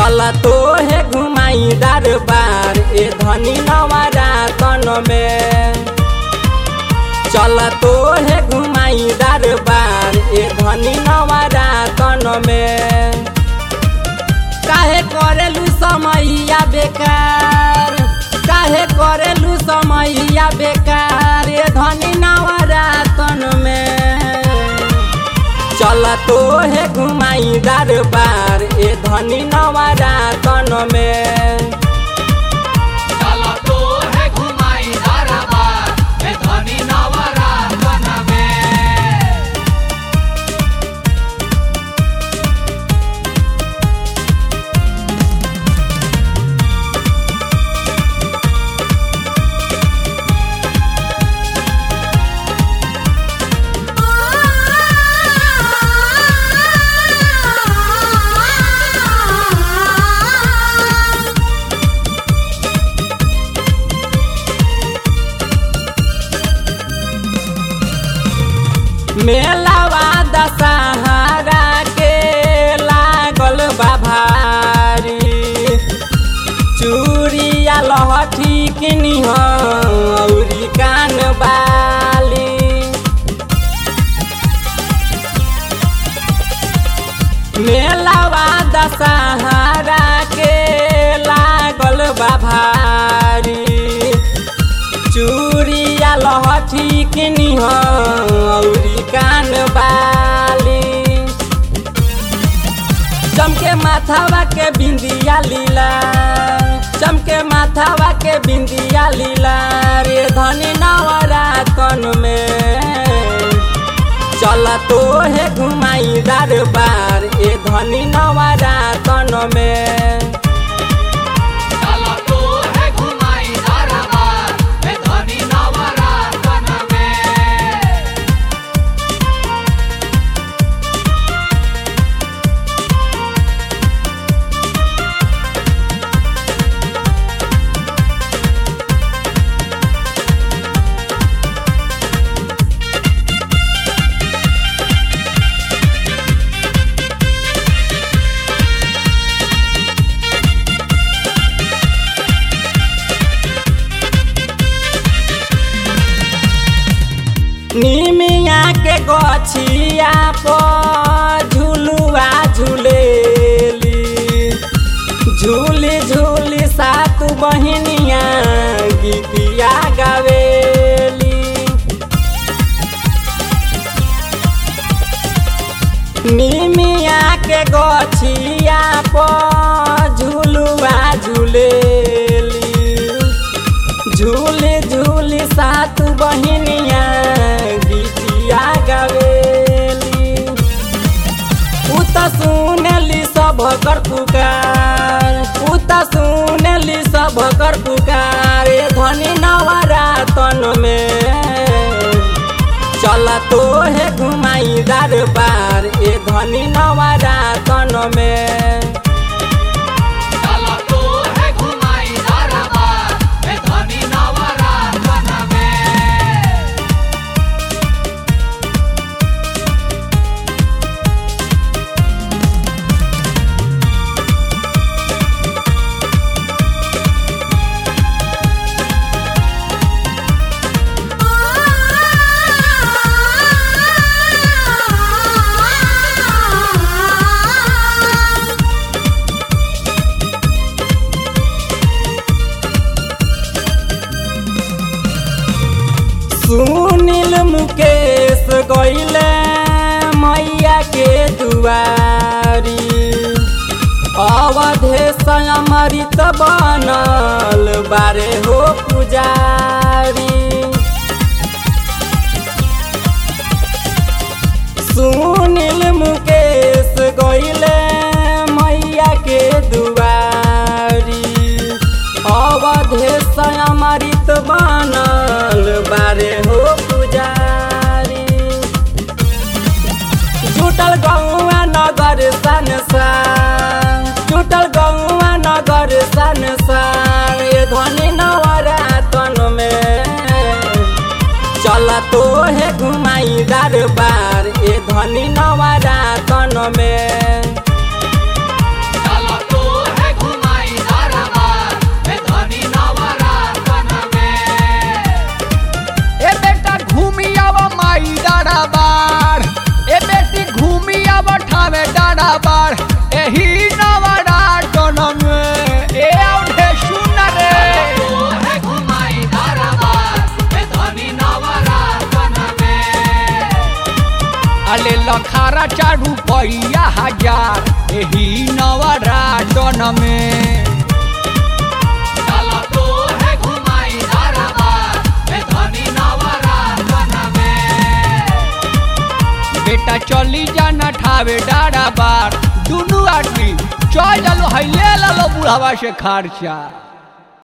चल तो है घुमाई दरबार ए धनी नवरातन में चल तो है घुमाई दरबार ए धनी नवरातन में काहे करेलू समैया बेकार काहे करेलू समैया बेकार ए धनी नवरातन में चल तो है घुमाई दरबार ए धनी नवरातन में चला तो है घुमाई दरबार ए धनी नवरातन में मेलावा दशहरा के लागल बा भारी चूड़िया लहठी किनी औरी कान बाली मेलावा दशहरा के लागल बा भारी चूड़िया लहठी किनी औरी कान बाली चमके माथावा के बिंदिया लीला चमके माथावा के बिंदिया लीला रे धनी नवरातन में चल तो है घुमाई दरबार ए धनी नवरातन में चला तो है घुमाई दरबार ए धनी नवरातन में निमिया के गछिया पर झुलुआ झुलेली झूली झूली सात बहिनिया गीतिया गावेली निमिया के गछिया पर झुलुआ झुलेली झूली झूली सात बहिनिया गीतिया गवेली उ त सुनली सब कर पुकार उ त सुनली सब कर पुकार ए धनी नवरातन में चल तो है घुमाई दरबार ए धनी नवरातन में चला तो है घुमाई दरबार ए धनी नवरातन में सुनील मुकेश गईले मैया के दुआरी अवधेश अमृत बनल बारे हो पुजारी सुनील मुकेश गईले मैया के दुआरी अवधेश अमृत बनल बारे हो पुजारी जुटल गौआ नगर संसार जुटल गौआ नगर संसार ये धनी नवरातन में चल तो है घुमाई दरबार ए धनी नवरातन में चला तो है ले लखारा चारू पैया हजार एही नवरातन में चला तो है घुमाई दरबार में धनी नवरातन में बेटा चली जाना ठावे डारा बार दुनू आदमी चल चलो है ले लो बुढ़ावा से खर्चा